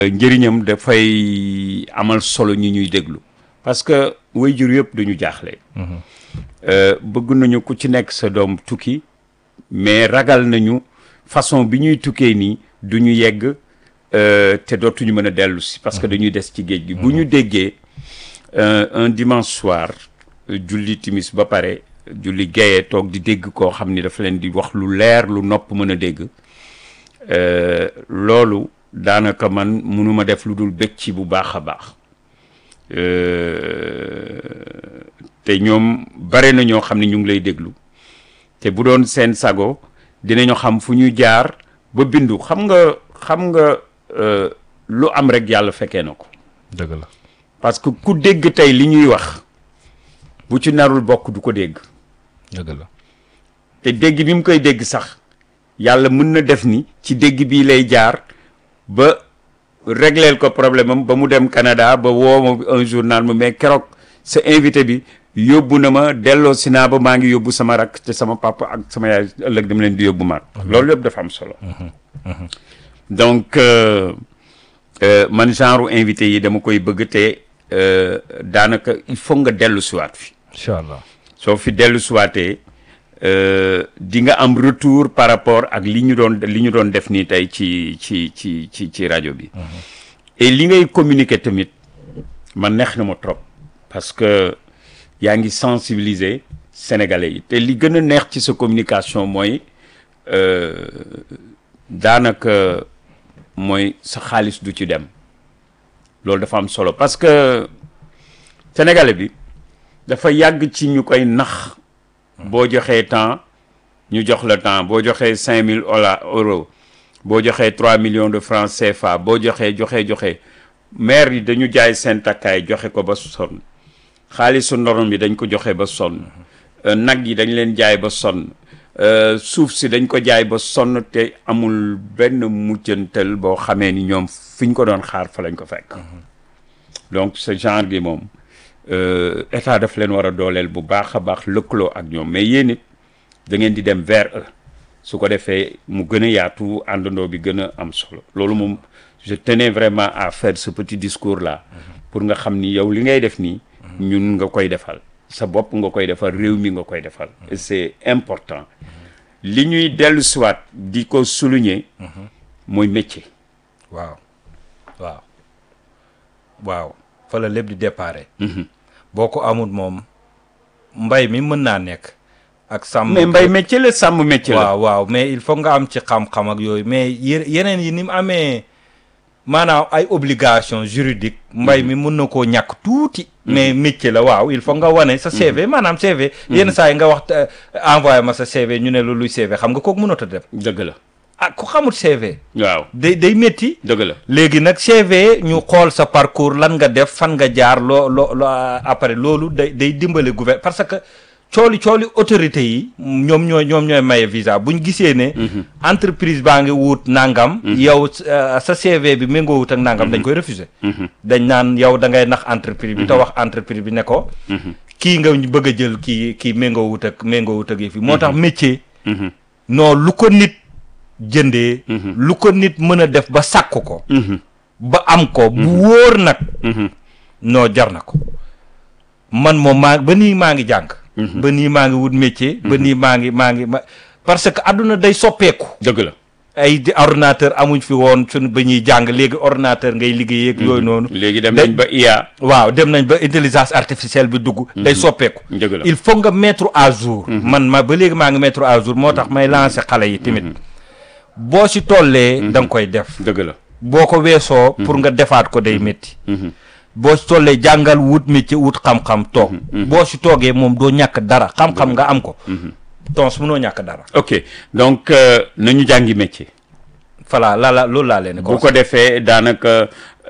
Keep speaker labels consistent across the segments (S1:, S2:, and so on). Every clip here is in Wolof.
S1: njëriñam dafay amal solo ñi ñuy déglu parce que waajur yëpp dañu jaaxle. bëgg nañu ku ci nekk sa doom tukki mais ragal nañu façon bi ñuy tukkee nii du ñu yegg te dootuñu mën a dellu si parce que dañuy des ci géej gi. bu ñu déggee un dimanche soir julli timis ba pare julli gaye toog di dégg koo xam ni dafa leen di wax lu leer lu nopp mën a dégg loolu. daanaka man mënuma def lu dul bëgg ci bu baax a baax te ñoom bare na ñoo xam ne ñu ngi lay déglu te bu doon seen sago dinañu xam fu ñu jaar ba bindu xam nga xam nga lu am rek yàlla fekkee na ko.
S2: dëgg la
S1: parce que ku dégg tey li ñuy wax bu ci narul bokk du ko dégg.
S2: dëgg la
S1: te dégg bi mu koy dégg sax yàlla mën na def ni ci dégg bii lay jaar. ba régleel ko problème am ba mu dem Canada ba woo ma un journal ma mais keroog sa invité bi yóbbu na ma delloo si naa ba maa ngi yóbbu sama rakk te sama papa ak sama yaay ëllëg dama leen di yóbbu maat loolu yëpp dafa am solo donc man genre invité yi dama koy bëgg te daanaka il faut nga dellu siwaat fi
S2: incha allah
S1: soo fi dellu siwaatee di nga am retour par rapport ak li ñu doon li ñu doon def nii tey ci ci ci ci ci rajo bi. et li ngay communiquer tamit man neex na ma trop. parce que yaa ngi sensibiliser sénégalais yi te li gën a neex ci sa communication mooy daanaka mooy sa xaalis du ci dem loolu dafa am solo parce que sénégalais bi dafa yàgg ci ñu koy nax. boo joxee temps ñu jox la temps boo joxee cinq mille euros boo joxee trois millions de francs CFA boo joxee joxee joxe maire yi dañu jaay seen takkaay joxe ko ba sonn xaalisu ndorom bi dañ ko joxe ba sonn nag yi dañ leen jaay ba sonn suuf si dañ ko jaay ba sonn te amul benn mujjantal boo xamee ni ñoom fi ñu ko doon xaar fa lañ ko fekk donc ce genre gi moom état daf leen war a dooleel bu baax a baax lëkkaloo ak ñoom mais yéen it da ngeen di dem vers eux su ko defee mu gën a yaatu àndandoo bi gën a am solo loolu moom je tenais vraiment à faire ce petit discours là pour nga xam ni yow li ngay def nii ñun nga koy defal sa bopp nga koy defal réew mi nga koy defal et c'est important li ñuy dellu siwaat di ko souligner mooy métier
S2: waaw waaw waaw fa la lépp di déparé boo ko amul moom mbay mi mën naa nekk ak sàmm
S1: mais mbay métier la sàmm métier la
S2: waaw waaw mais il faut nga am ci xam-xam ak yooyu mais yeneen yi ni mu amee maanaam ay obligation juridique mbay mi mën na koo ñàkk tuuti mais métier la waaw il faut nga wane sa CV maanaam CV yenn saa yi nga wax envoyé ma sa CV ñu ne lu luy CV xam nga kooku mënut a dem
S1: dëgg la
S2: ah ku xamul CV
S1: waaw
S2: day day métti
S1: dëgg la
S2: léegi nag CV ñu xool sa parcours lan nga def fan nga jaar loo loo loo après loolu day day dimbale gouvernement parce que cooli cooli autorité yi ñoom ñooy ñoom ñooy maye visa bu ñu gisee ne entreprise baa ngi wut nangam yow sa CV bi méngoo wut ak nangam dañ koy refuser dañ naan yow da ngay nax entreprise bi te wax entreprise bi ne ko kii nga bëgg a jël kii kii méngoo wut ak méngoo wut ak yi fi moo tax métier non lu ko nit jëndee lu ko nit mën a def ba sàkk ko ba am ko bu wóor nag noo jar na ko man moom maa ba nii maa ngi jàng ba nii maa ngi wut métier ba nii maa ngi maa ngi ma parce que àdduna day soppeeku
S1: dëgg la
S2: ay di ordinateur amuñ fi woon suñu ba ñuy jàng léegi ordinateur ngay liggéey ak yooyu noonu
S1: léegi dem nañ ba IA
S2: waaw dem nañ ba intelligence artificielle bi dugg day soppeeku
S1: dëgg la
S2: il faut nga mettre à jour man ma ba léegi maa ngi mettre à jour moo tax may lancer xale yi tamit boo si tollee da nga koy def
S1: dëgg la
S2: boo ko weesoo pour nga defaat ko day métti boo si tollee jàngal wut métier wut xam-xam toog boo si toogee moom doo ñàkk dara xam-xam nga am ko tons mënoo ñàkk dara
S1: ok donc nañu jàngi métier
S2: voilà la la loolu laa leen
S1: bu ko defee daanaka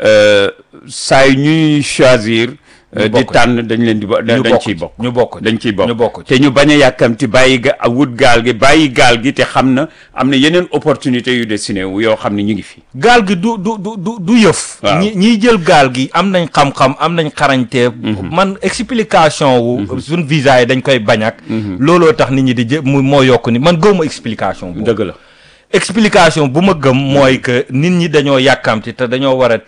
S1: saa yu ñuy choisir di tànn dañ leen di bo dañ ciy bokk
S2: ñu bokk
S1: dañ ciy
S2: ñu bokk
S1: te ñu bañ a yàkkamti bàyyi ga wut gaal gi bàyyi gaal gi te xam na am na yeneen opportunité yu dessiné wu yoo xam ne ñu ngi fi
S2: gaal gi du du du du du yëf
S1: waaw
S2: ñi ñiy jël gaal gi am nañ xam-xam am nañ xarañte man explication wu suñ visa yi dañ koy bañ ak looloo tax nit ñi di jë mu moo yokk ni man gëwma explication boobu
S1: dëgg la
S2: explication bu ma gëm mooy que nit ñi dañoo yàkkamti te dañoo war a